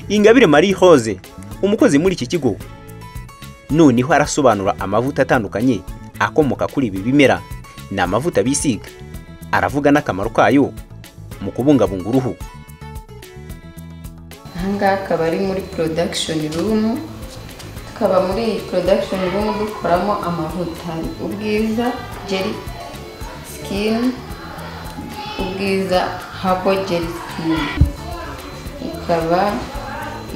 ingabire marie hose umukozi muri iki kigo noneho arasobanura amavuta atandukanye akomoka kuri ibi bimera ni amavuta bisiga aravuga n'akamaro kayo mu kubungabunga uruhu ahangaha akaba ari muri production room tukaba muri iyi production room dukoramo amavuta ubwiza gel skin ubwiza habo gel skin ikaba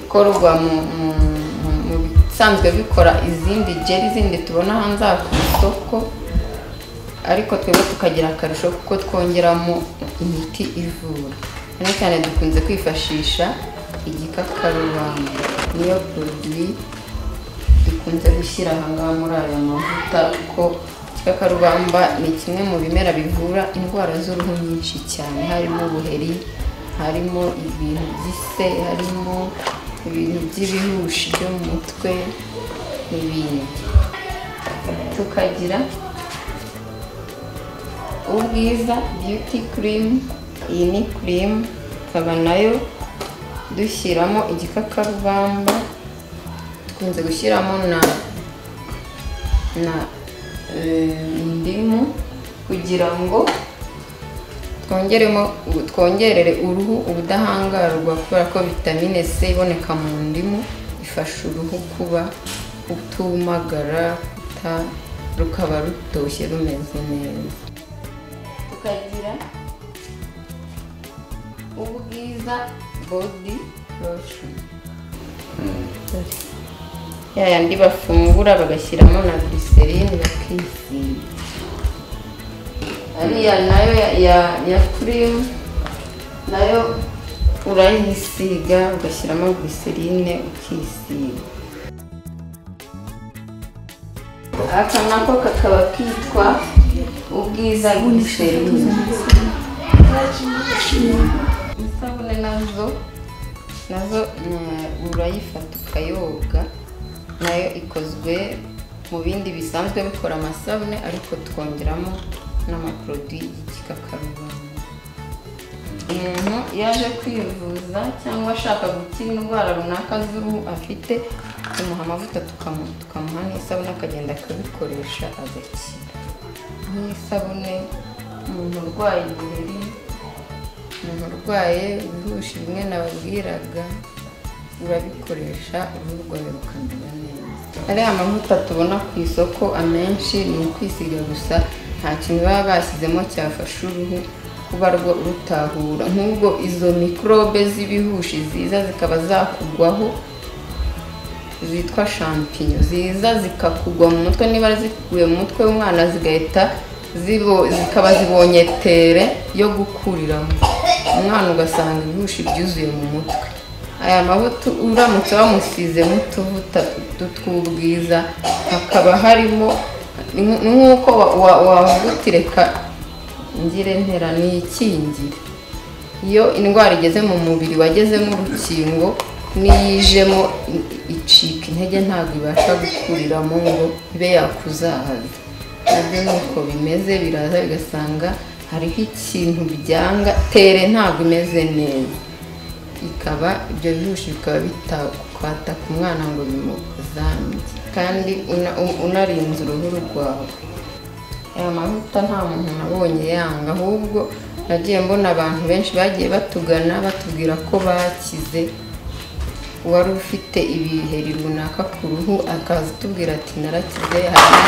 ikorwa mu bisanzwe bikora izindi gel zindi tubona hanze aha ku isoko ariko twebwe tukagira akarusho kuko twongeramo imiti ivura cyane cyane dukunze kwifashisha igikakarubamba niyo poroduwi dukunze gushyira ahangaha muri aya mavuta kuko igikakarubamba ni kimwe mu bimera bivura indwara z'uruhu nyinshi cyane harimo ubuheri harimo ibintu by'ise harimo ibintu by'ibihushi byo mu mutwe n'ibindi tukagira ubwiza beauty cream iyi ni cream ikaba nayo dushyiramo igikakarubamba dukunze gushyiramo na na indimu kugira ngo twongeremo twongerere uruhu ubudahangarwa kubera ko vitamine c iboneka mu ndimu ifasha uruhu kuba kutumagara rukaba rutoshye rumeze neza tukagira ubwiza bodi lotion ya yandi bafungura bagashyiramo na glycerine bakisiga ariya nayo ya cream nayo urayisiga ugashyiramo glycerine ukisiga aka nako kakaba kitwa ubwiza glycerine isabune nazo nazo urayifata ukayoga nayo ikozwe mu bindi bisanzwe bikora amasabune ariko twongeramo n'amaporoduwi y'igikakarubamba umuntu yaje kwivuza cyangwa ashaka gukira indwara runaka z'uruhu afite tumuha amavuta tukamuha n'isabune akagenda akabikoresha agakira nk'isabune umuntu urwaye uburiri umuntu urwaye ibihushi bimwe nababwiraga urabikoresha uruhu rwawe rukamera neza ariya mavuta tubona ku isoko amenshi ni ukwisiga gusa nta kintu baba bashyizemo cyafasha uruhu kuba rwo rutahura nk'ubwo izo mikorobe z'ibihushi ziza zikaba zakugwaho zitwa shampinyo ziza zikakugwa mu mutwe niba zikuye mu mutwe w'umwana zigahita zikaba zibonye tere yo gukuriramo umwana ugasanga ibihushi byuzuye mu mutwe aya mavuta uramutse wamusizemo utuvuta tw'ubwiza hakaba harimo nk'uko wavugutireka ngire ntera ni ikingire iyo indwara igeze mu mubiri wagezemo urukingo n'iyijemo icika intege ntabwo ibasha gukuriramo ngo ibe yakuzahaza nabyo ni uko bimeze biraza bigasanga hariho ikintu byanga tere ntabwo imeze neza ikaba ibyo bihushi bikaba bitakwata ku mwana ngo bimukuzamye kandi unarinze uruhu rwawe aya mavuta nta muntu nabonye yanga ahubwo nagiye mbona abantu benshi bagiye batugana batubwira ko bakize wari ufite ibiheri runaka ku ruhu akaza atubwira ati narakize hari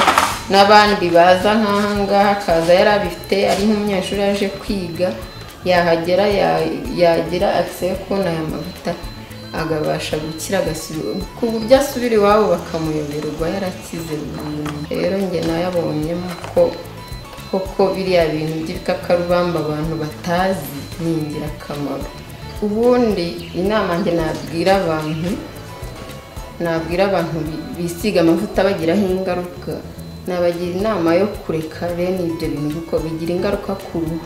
n'abandi baza nk'ahangaha akaza yari abifite ari nk'umunyeshuri yaje kwiga yahagera yagira akise yo kubona aya mavuta agabasha gukira ku buryo asubira iwabo bakamuyoberwa yarakize rero njye nayabonyemo ko koko biriya bintu by'ibikakarubamba abantu batazi ni ingirakamaro ubundi inama njye nabwira abantu nabwira abantu bisiga amavuta bagiraho ingaruka nabagira inama yo kureka bene ibyo bintu kuko bigira ingaruka ku ruhu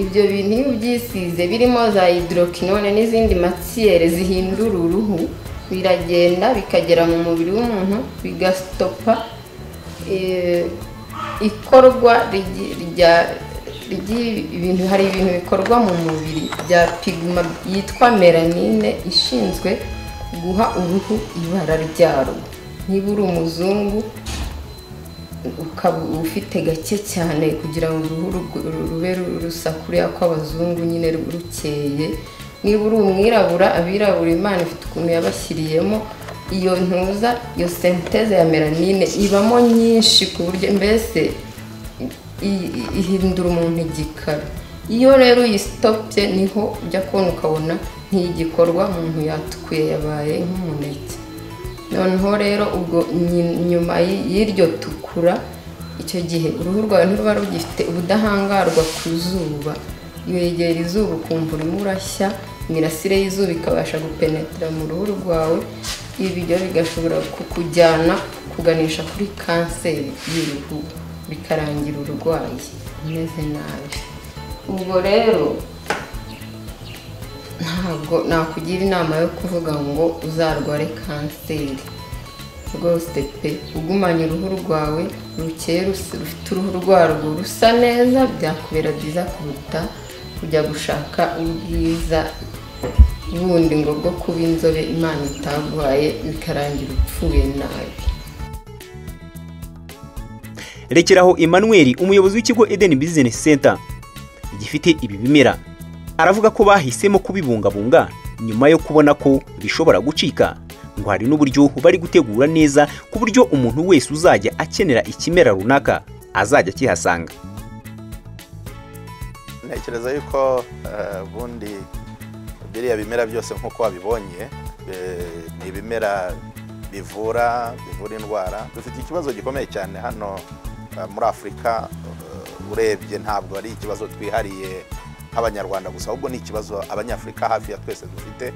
ibyo bintu iyo ubyisize birimo za hidorokinone n'izindi matsiyere zihindura uruhu biragenda bikagera mu mubiri w'umuntu bigasitopa ikorwa rigiye ibintu hari ibintu bikorwa mu mubiri bya pigma yitwa melanine ishinzwe guha uruhu ibara ryarwo niba uri umuzungu ukaba ufite gake cyane kugira ngo uruhu ru- rube ru- rusa kuriya kw'abazungu nyine ru- rukeye niba uri umwirabura abirabura imana ifite ukuntu yabashyiriyemo iyo ntuza iyo senteze ya melanine ibamo nyinshi ku buryo mbese i- i- ihindura umuntu igikara iyo rero uyisitopye niho ujya kubona ukabona ntigikorwa umuntu yatukuye yabaye nk'umuneke noneho rero ubwo nyi- nyuma y- y'iryo tukura icyo gihe uruhu rwawe ntiruba rugifite ubudahangarwa ku zuba wegera izuba ukumva urimo urashya imirasire y'izuba ikabasha gupenetera mu ruhu rwawe ibyo bigashobora kukujyana kuganisha kuri kanseri y'uruhu bikarangira urwaye umeze nabi ubwo rero ntabwo nakugira inama yo kuvuga ngo uzarware kanseri rwose pe ugumanye uruhu rwawe rukeye rusa- rufite uruhu rwarwo rusa neza byakubera byiza kuruta kujya gushaka ubwiza bundi ngo bwo kuba inzobe imana itaguhaye bikarangira upfuye nabi rekeraho emmanuel umuyobozi w'ikigo eden business center gifite ibi bimera aravuga ko bahisemo kubibungabunga nyuma yo kubona ko bishobora gucika ngo hari n'uburyo bari gutegura neza ku buryo umuntu wese uzajya akenera ikimera runaka azajya akihasanga ntekereza yuko eh, ubundi biriya bimera byose nk'uko wabibonye eh, ni ibimera bivura bivura indwara dufite ikibazo gikomeye cyane hano eh, muri afurika eh, urebye ntabwo ari ikibazo twihariye nk'abanyarwanda gusa ahubwo ni ikibazo abanyafurika hafi ya twese dufite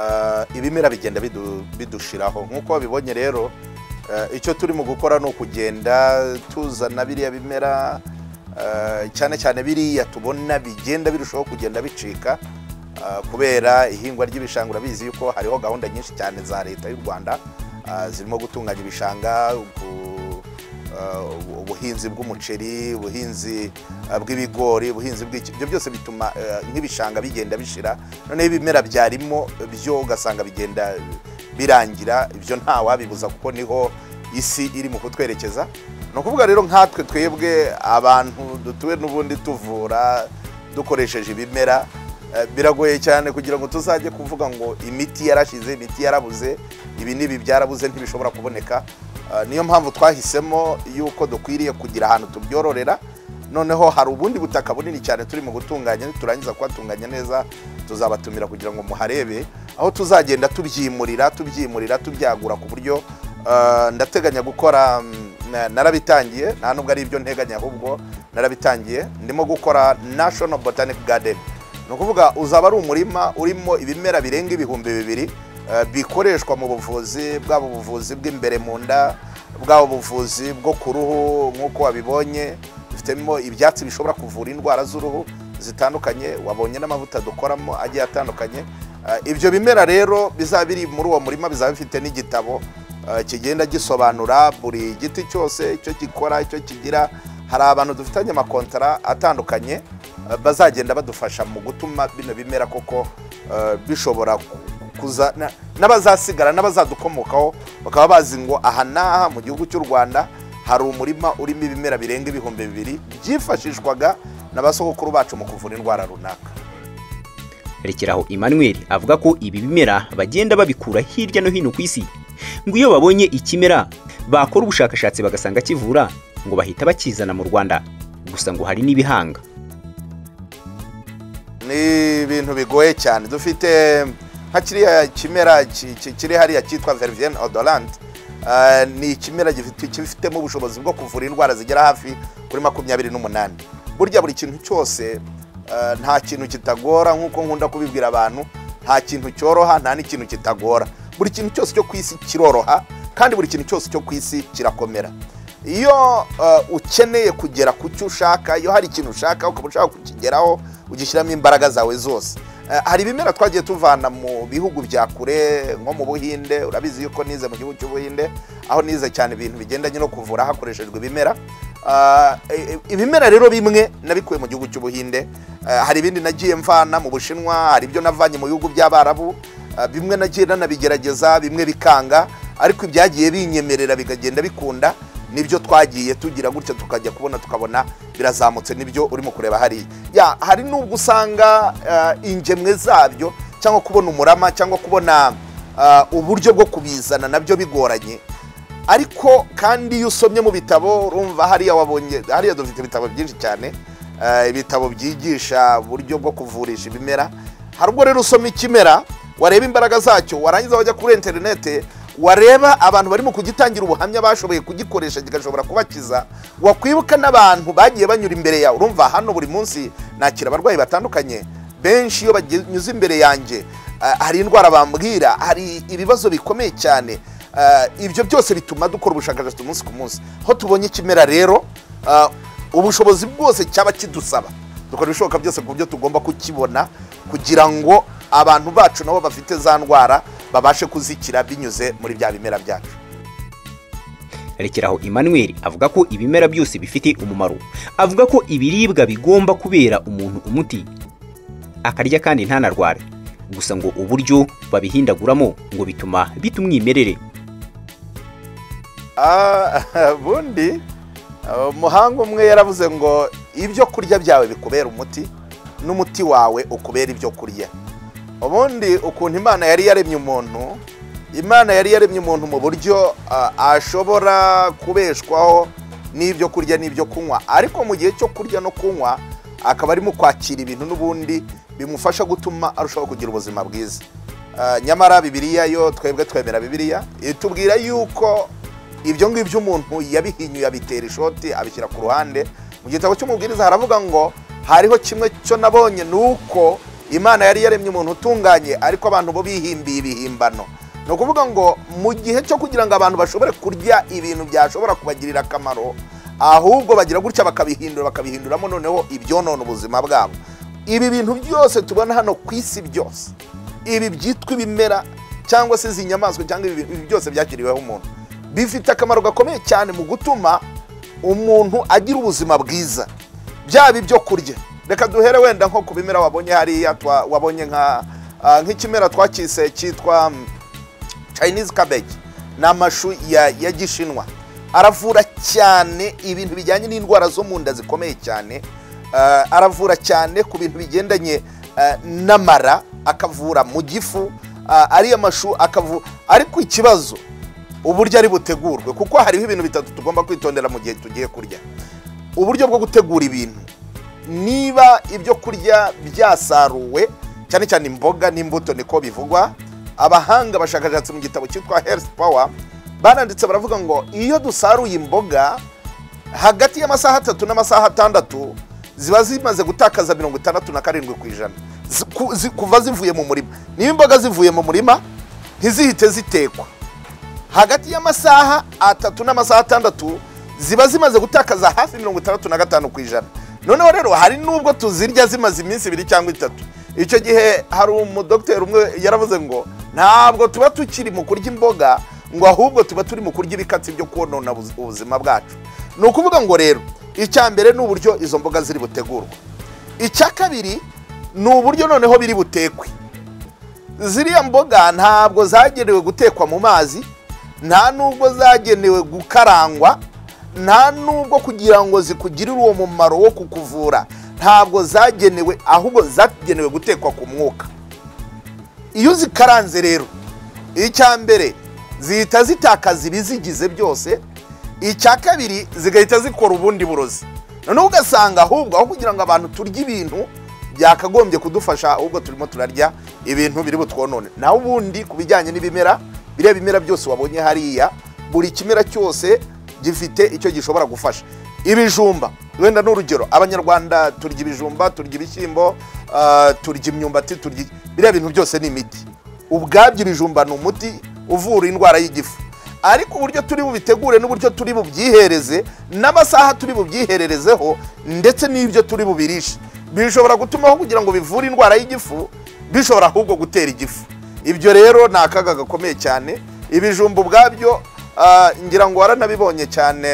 Eh, ibimera bigenda bidu- bidushiraho nk'uko wabibonye rero eh, icyo turimo gukora ni ukugenda tuzana biriya bimera Eh, cyane cyane biriya tubona bigenda birushaho kugenda bicika eh, kubera ihingwa ry'ibishanga urabizi yuko hariho gahunda nyinshi cyane za leta y'u rwanda eh, zirimo gutunganya ibishanga ubu- eh, ubuhinzi bw'umuceri ubuhinzi eh, bw'ibigori ubuhinzi bw'iki ibyo byose bituma eh, nk'ibishanga bigenda bishira noneho ibimera byarimo byo ugasanga bigenda birangira ibyo ntawabibuza kuko niho isi iri mu kutwerekeza ni ukuvuga rero nkatwe twebwe abantu dutuwe n'ubundi tuvura dukoresheje ibimera eh, biragoye cyane kugira ngo tuzajye kuvuga ngo imiti yarashize imiti yarabuze ibi n'ibi byarabuze ntibishobora kuboneka Eh, niyo mpamvu twahisemo yuko dukwiriye kugira ahantu tubyororera noneho hari ubundi butaka bunini cyane turimo gutunganya niturangiza kuhatunganya neza tuzabatumira kugira ngo muharebe aho tuzagenda tubyimurira tubyimurira tubyagura ku buryo eh, ndateganya gukora mm, na- narabitangiye nta nubwo ari ibyo nteganya ahubwo narabitangiye ndimo gukora national botanic garden ni ukuvuga uzaba ari umurima urimo ibimera birenga ibihumbi bibiri eh, bikoreshwa mu buvuzi bwaba ubuvuzi bw'imbere mu nda bwaba ubuvuzi bwo ku ruhu nk'uko wabibonye dufitemo ibyatsi bishobora kuvura indwara z'uruhu zitandukanye wabonye n'amavuta dukoramo agiye atandukanye Eh, ibyo bimera rero bizaba biri muri uwo murima bizaba bifite n'igitabo eh, kigenda gisobanura buri giti cyose icyo gikora icyo kigira hari abantu dufitanye amakontara atandukanye eh, bazagenda badufasha mu gutuma bino bimera koko eh, bishobora kuza na- n'abazasigara n'abazadukomokaho bakaba bazi ngo aha n'aha mu gihugu cy'u rwanda hari umurima urimo ibimera birenga ibihumbi bibiri byifashishwaga na ba sogokuru bacu mu kuvura indwara runaka rekeraho emmanuel avuga ko ibi bimera bagenda babikura hirya no hino ku isi ngo iyo babonye ikimera bakora ubushakashatsi bagasanga kivura ngo bahita bakizana mu rwanda gusa ngo hari n'ibihanga ni ibintu bigoye cyane dufite nka kiriya kimera ki- ki- kiri hariya cyitwa vervienne odorante eh, ni ikimera gifite- kibifitemo ubushobozi bwo kuvura indwara zigera hafi kuri makumyabiri n'umunani burya buri kintu cyose eh, nta kintu kitagora nk'uko nkunda kubibwira abantu nta kintu cyoroha nta n'ikintu kitagora buri kintu cyose cyo ku isi kiroroha kandi buri kintu cyose cyo ku isi kirakomera iyo eh, ukeneye kugera ku cyo ushaka iyo hari ikintu ushaka ukaba ushaka kukigeraho ugishyiramo imbaraga zawe zose Eh, hari ibimera twagiye tuvana mu bihugu bya kure nko mu buhinde urabizi yuko nize mu gihugu cy'ubuhinde aho nize cyane ibintu bigendanye no kuvura hakoreshejwe ibimera Ah, eh, eh, ibimera rero bimwe nabikuye mu gihugu cy'ubuhinde Ah, hari ibindi nagiye mvana mu bushinwa hari ibyo navanye mu bihugu by'abarabu Ah, bimwe nagiye nanabigerageza bimwe bikanga ariko ibyagiye binyemerera bikagenda bikunda nibyo twagiye tugira gutya tukajya kubona tukabona birazamutse nibyo urimo kureba hariya ya hari n'ubwo usanga ah, ingemwe zabyo cyangwa kubona umurama cyangwa kubona ah, uburyo bwo kubizana nabyo bigoranye ariko kandi iyo usomye mu bitabo urumva hariya wabonye hariya dufite ibitabo byinshi cyane eh, ibitabo byigisha uburyo bwo kuvurisha ibimera hari ubwo rero usoma ikimera wareba imbaraga zacyo warangiza wajya kuri interinete wareba abantu barimo kugitangira ubuhamya bashoboye kugikoresha kigashobora kubakiza wakwibuka n'abantu bagiye banyura imbere yawe urumva hano buri munsi nakira abarwayi batandukanye benshi iyo banyuze imbere yanjye ah, hari indwara bambwira hari ibibazo bikomeye cyane Ah, ibyo byose bituma dukora ubushakashatsi umunsi ku munsi aho tubonye ikimera rero ah, ubushobozi bwose cyaba kidusaba dukora ibishoboka byose ku buryo tugomba kukibona kugira ngo abantu bacu nabo bafite za ndwara babashe kuzikira binyuze muri bya bimera byacu rekeraho emmanuel avuga ko ibimera byose bifite umumaro avuga ko ibiribwa bigomba kubera umuntu umuti akarya kandi ntanarware gusa ngo uburyo babihindaguramo ngo bituma bitumwimerere Ah, ubundi ah, umuhanga umwe yaravuze ngo ibyo kurya byawe bikubera umuti n'umuti wawe ukubera ibyo kurya ubundi ukuntu imana yari yaremye umuntu imana yari yaremye umuntu mu buryo ah, ashobora kubeshwaho n'ibyo kurya n'ibyo kunywa ariko mu gihe cyo kurya no kunywa akaba arimo kwakira ibintu n'ubundi bimufasha gutuma arushaho kugira ubuzima bwiza Ah, nyamara bibiliya yo twebwe twemera bibiliya itubwira yuko ibyo ngibyo umuntu yabihinyuye abitera ishoti abishyira ku ruhande mu gitabo cy'umubwiriza haravuga ngo hariho kimwe cyo nabonye ni uko imana yari yaremye umuntu utunganye ariko abantu bo bihimbiye ibihimbano ni ukuvuga ngo mu gihe cyo kugira ngo abantu bashobore kurya ibintu byashobora kubagirira akamaro ahubwo bagira gutya bakabihindura bakabihinduramo noneho ibyonona ubuzima bwabo ibi bintu byose tubona hano ku isi byose ibi byitwa ibimera cyangwa se izi nyamaswa cyangwa ibi ibi byose byakiriweho umuntu bifite akamaro gakomeye cyane mu gutuma umuntu agira ubuzima bwiza byaba ibyo kurya reka duhere wenda nko ku bimera wabonye hariya twa- wabonye nka ah, nk'ikimera twakise cyitwa mm, chinese cabbage ni amashu ya, ya gishinwa aravura cyane ibintu bijyanye n'indwara zo mu nda zikomeye cyane Ah, aravura cyane ku bintu bigendanye ah, n'amara akavura mu gifu Ah, ariya mashu akavura ariko ikibazo uburyo ari butegurwe kuko hariho ibintu bitatu tugomba kwitondera mu gihe tugiye kurya uburyo bwo gutegura ibintu niba ibyo kurya byasaruwe cyane cyane imboga n'imbuto niko bivugwa abahanga bashakashatsi mu gitabo cyitwa health power baranditse baravuga ngo iyo dusaruye imboga hagati y'amasaha atatu n'amasaha atandatu ziba zimaze gutakaza mirongo itandatu na karindwi ku ijana Zi- ku- zi- kuva zivuye mu murima niba imboga zivuye mu murima ntizihite zitekwa hagati y'amasaha atatu n'amasaha atandatu ziba zimaze gutakaza hafi mirongo itandatu na gatanu ku ijana noneho rero hari n'ubwo tuzirya zimaze iminsi ibiri cyangwa itatu icyo gihe hari umudogiteri umwe yaravuze ngo ntabwo tuba tukiri mu kurya imboga ngo ahubwo tuba turi mu kurya ibikatsi byo konona ubuz- ubuzima bwacu ni ukuvuga ngo rero icya mbere ni uburyo izo mboga ziri butegurwe icya kabiri ni uburyo noneho biri butekwe ziriya mboga ntabwo zagenewe gutekwa mu mazi nta nubwo zagenewe gukarangwa nta nubwo kugira ngo zikugirire uwo mumaro wo kukuvura ntabwo zagenewe ahubwo zagenewe gutekwa ku mwuka iyo uzikaranze rero icya mbere zihita zitakaza ibizigize byose icya kabiri zigahita zikora ubundi burozi noneho ugasanga ahubwo aho kugira ngo abantu turye ibintu byakagombye kudufasha ahubwo turimo turarya ibintu biri butwonone naho ubundi ku bijyanye n'ibimera biriya bimera byose wabonye hariya buri kimera cyose gifite icyo gishobora gufasha ibijumba wenda n'urugero abanyarwanda turya ibijumba turya ibishyimbo ah, turya imyumbati turya biriya bintu byose ni imiti ubwabyo ibijumba ni umuti uvura indwara y'igifu ariko uburyo turi bubitegure n'uburyo turi bubyihereze n'amasaha turi bubyihererezeho ndetse n'ibyo turi bubirishe bishobora gutumaho kugira ngo bivure indwara y'igifu bishobora ahubwo gutera igifu ibyo rero ni akaga gakomeye cyane ibijumba ubwabyo Ah, ngira ngo waranabibonye cyane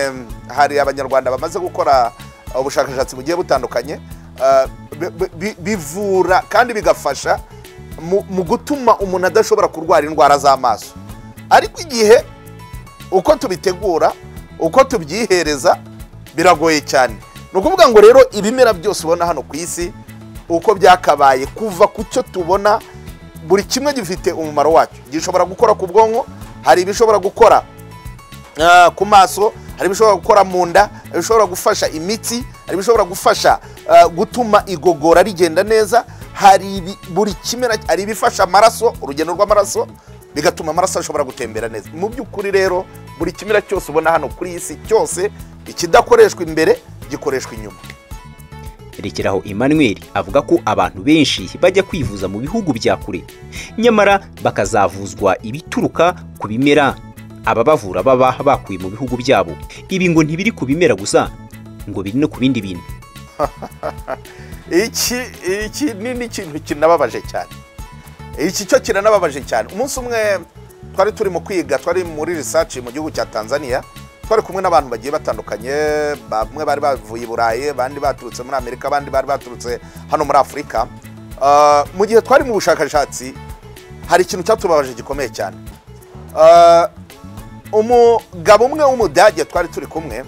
hari abanyarwanda bamaze gukora ubushakashatsi bugiye butandukanye ah, bi- bi- bi- bivura kandi bigafasha mu- mu gutuma umuntu adashobora kurwara indwara z'amaso ariko igihe uko tubitegura uko tubyihereza biragoye cyane ni ukuvuga ngo rero ibimera byose ubona hano ku isi uko byakabaye kuva ku cyo tubona buri kimwe gifite umumaro wacyo gishobora gukora ku bwonko hari ibishobora gukora ah, ku maso hari ibishobora gukora mu nda hari ibishobora gufasha imitsi hari ibishobora gufasha ah, gutuma igogora rigenda neza hari ibi- buri kimera hari ibifasha amaraso urugendo rw'amaraso bigatuma amaraso ashobora gutembera neza mu by'ukuri rero buri kimera cyose ubona hano kuri iyi si cyose ikidakoreshwa imbere gikoreshwa inyuma rekeraho emmanuel avuga ko abantu benshi bajya kwivuza mu bihugu bya kure nyamara bakazavuzwa ibituruka ku bimera ababavura baba bakuye mu bihugu byabo ibi ngo ntibiri ku bimera gusa ngo biri no ku bindi bintu iki iki ni n'ikintu kinababaje cyane iki cyo kiranababaje cyane umunsi umwe twari turi mu kwiga twari muri research mu gihugu cya tanzania twari kumwe n'abantu bagiye batandukanye bamwe bari bavuye i burayi abandi baturutse muri amerika abandi bari baturutse hano muri afurika Ah, mu gihe twari mu bushakashatsi hari ikintu cyatubabaje gikomeye cyane Ah, umugabo umwe w'umudage twari turi kumwe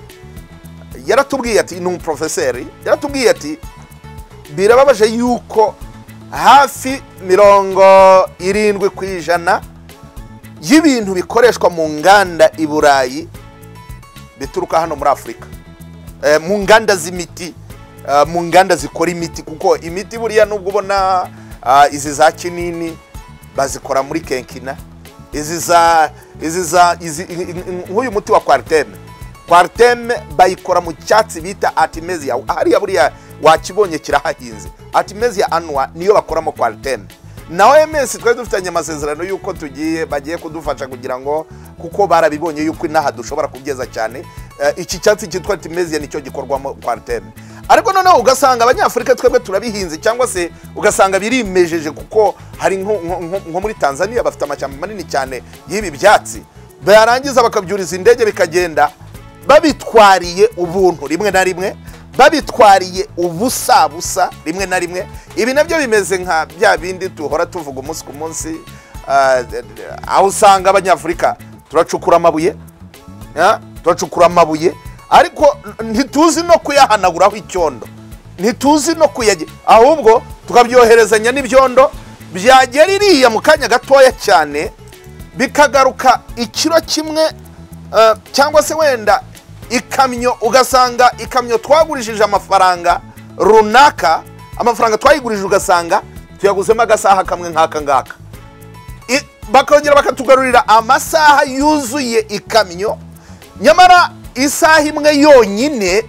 yaratubwiye ati ni umuporofeseri yaratubwiye ati birababaje yuko hafi mirongo irindwi ku ijana y'ibintu bikoreshwa mu nganda i burayi bituruka hano muri afurika Eh, mu nganda z'imiti eh, mu nganda zikora imiti kuko imiti buriya nubwo ubona ah, izi za kinini bazikora muri kenkina izi za izi za izi- i- i- i- nk'uyu muti wa kwariteme kwariteme bayikora mu cyatsi bita artemisia hariya buriya wakibonye kirahahinze artemisia annua niyo bakoramo kwariteme na OMS twari dufitanye amasezerano y'uko tugiye bagiye kudufasha kugira ngo kuko barabibonye y'uko inaha dushobora kubyiza cyane Eh, iki cyatsi cyitwa artemisia nicyo gikorwamo kwariteme ariko noneho ugasanga abanyafurika twebwe turabihinze cyangwa se ugasanga birimejeje kuko hari nko- nko nko- nko muri tanzania bafite amashyamba manini cyane y'ibi byatsi barangiza bakabyuriza indege bikagenda babitwariye ubuntu rimwe na rimwe babitwariye ubusa busa rimwe na rimwe ibi nabyo bimeze nka bya bindi duhora tuvuga umunsi ku munsi ah, aho usanga abanyafurika turacukura amabuye Ah, turacukura amabuye ariko ntituzi no kuyahanaguraho icyondo ntituzi no kuyage ahubwo tukabyoherezanya n'ibyondo byagera iriya mu kanya gatoya cyane bikagaruka ikiro kimwe eh, cyangwa se wenda ikamyo ugasanga ikamyo twagurishije amafaranga runaka amafaranga twayigurije ugasanga tuyaguzemo agasaha kamwe nk'aka ngaka I- bakongera bakatugarurira amasaha yuzuye ikamyo nyamara isaha imwe yonyine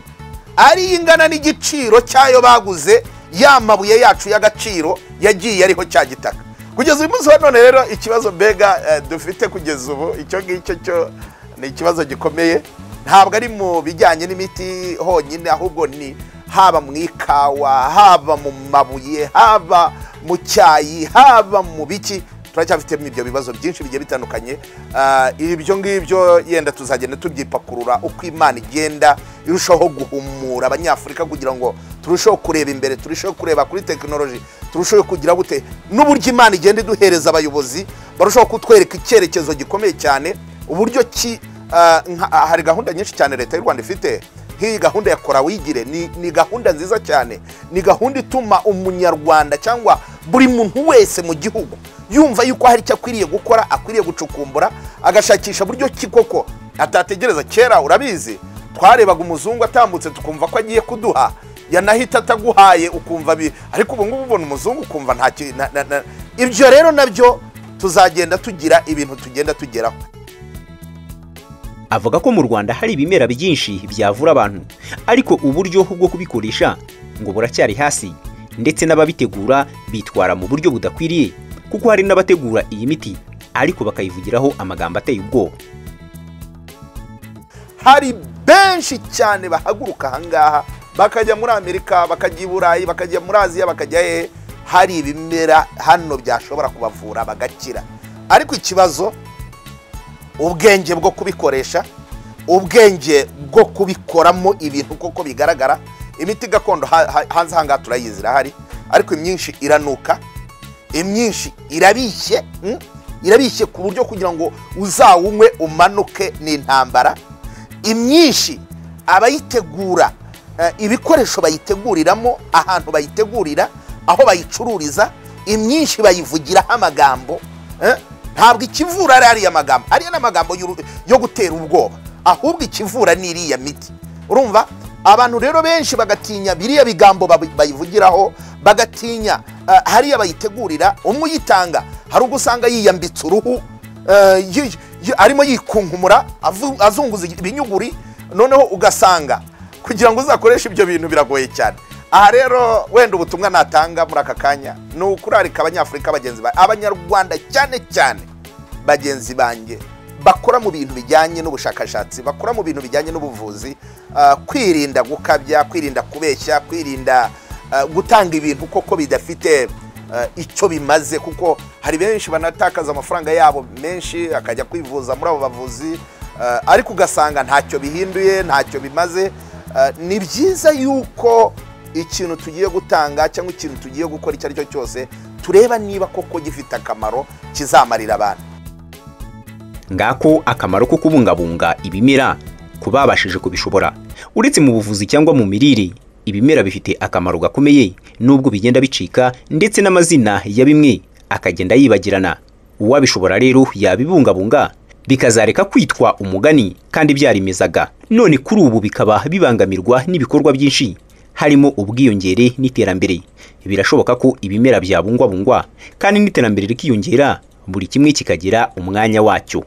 ari ingana n'igiciro cyayo baguze ya mabuye yacu y'agaciro yagiye ariho cya gitaka kugeza uyu munsi wa none rero ikibazo mbega eh, dufite kugeza ubu icyo ngicyo cyo ni ikibazo gikomeye ntabwo ari mu bijyanye n'imiti honyine ahubwo ni haba mu ikawa haba mu mabuye haba mu cyayi haba mu biki turacyafitemo ibyo bibazo byinshi bigiye bitandukanye Ah, ibyo ngibyo yenda tuzagenda tubyipakurura uko imana igenda irushaho guhumura abanyafurika kugira ngo turusheho kureba imbere turusheho kureba kuri tekinoloji turusheho kugira gute n'uburyo imana igenda iduhereza abayobozi barushaho kutwereka icyerekezo gikomeye cyane uburyo ki ah, nka- ah, hari gahunda nyinshi cyane leta y'u rwanda ifite nk'iyi gahunda ya kora wigire ni, ni gahunda nziza cyane ni gahunda ituma umunyarwanda cyangwa buri muntu wese mu gihugu yumva yuko hari icyo akwiriye gukora akwiriye gucukumbura agashakisha buryo ki koko atategereza kera urabizi twarebaga umuzungu atambutse tukumva ko agiye kuduha yanahita ataguhaye ukumva bi ariko ubu ngubu ubona umuzungu ukumva nta ki- na- na- na- ibyo rero nabyo tuzagenda tugira ibintu tugenda tugeraho avuga ko mu rwanda hari ibimera byinshi byavura abantu ariko uburyo bwo kubikoresha ngo buracyari hasi ndetse n'ababitegura bitwara mu buryo budakwiriye kuko hari n'abategura iyi miti ariko bakayivugiraho amagambo ateye ubwoba hari benshi cyane bahaguruka ahangaha bakajya muri amerika bakajya i burayi bakajya muri aziya bakajya hehe hari ibimera hano byashobora kubavura bagakira ariko ikibazo ubwenge bwo kubikoresha ubwenge bwo kubikoramo ibintu kuko bigaragara imiti gakondo ha- ha- hanze aha ngaha turayizi irahari ariko imyinshi iranuka imyinshi irabishye mm, irabishye ku buryo kugira ngo uzawunywe umanuke n'intambara imyinshi abayitegura eh, ibikoresho bayiteguriramo ahantu bayitegurira aho bayicururiza imyinshi bayivugiraho amagambo eh, ntabwo ikivura ari ariya magambo ariya ni amagambo y'uru- yo gutera ubwoba ahubwo ikivura ni iriya miti urumva abantu rero benshi bagatinya biriya bigambo babi- bayivugiraho bagatinya eh, hariya bayitegurira umwe uyitanga hari ubwo usanga yiyambitse uruhu eh, yi- yi- arimo yikunkumura avu- azunguza ibinyuguri noneho ugasanga kugira ngo uzakoreshe ibyo bintu biragoye cyane aha rero wenda ubutumwa natanga muri aka kanya ni ukurarika abanyafurika bagenzi ba abanyarwanda cyane cyane bagenzi banjye bakora mu bintu bijyanye n'ubushakashatsi bakora mu bintu bijyanye n'ubuvuzi ah, kwirinda gukabya kwirinda kubeshya kwirinda ah, gutanga ibintu koko bidafite eh, icyo bimaze kuko hari benshi banatakaza amafaranga yabo menshi akajya kwivuza muri abo bavuzi eh, ariko ugasanga ntacyo bihinduye ntacyo bimaze Eh, ni byiza yuko ikintu tugiye gutanga cyangwa ikintu tugiye gukora icyo ari cyo cyose tureba niba koko gifite akamaro kizamarira abantu ngako akamaro ko kubungabunga ibimera ku babashije kubishobora uretse mu buvuzi cyangwa mu mirire ibimera bifite akamaro gakomeye nubwo bigenda bicika ndetse n'amazina ya bimwe akagenda yibagirana uwabishobora rero yabibungabunga bikazareka kwitwa umugani kandi byarimezaga none kuri ubu bikaba bibangamirwa n'ibikorwa byinshi harimo ubwiyongere n'iterambere birashoboka ko ibimera byabungwabungwa kandi n'iterambere rikiyongera buri kimwe kikagira umwanya wacyo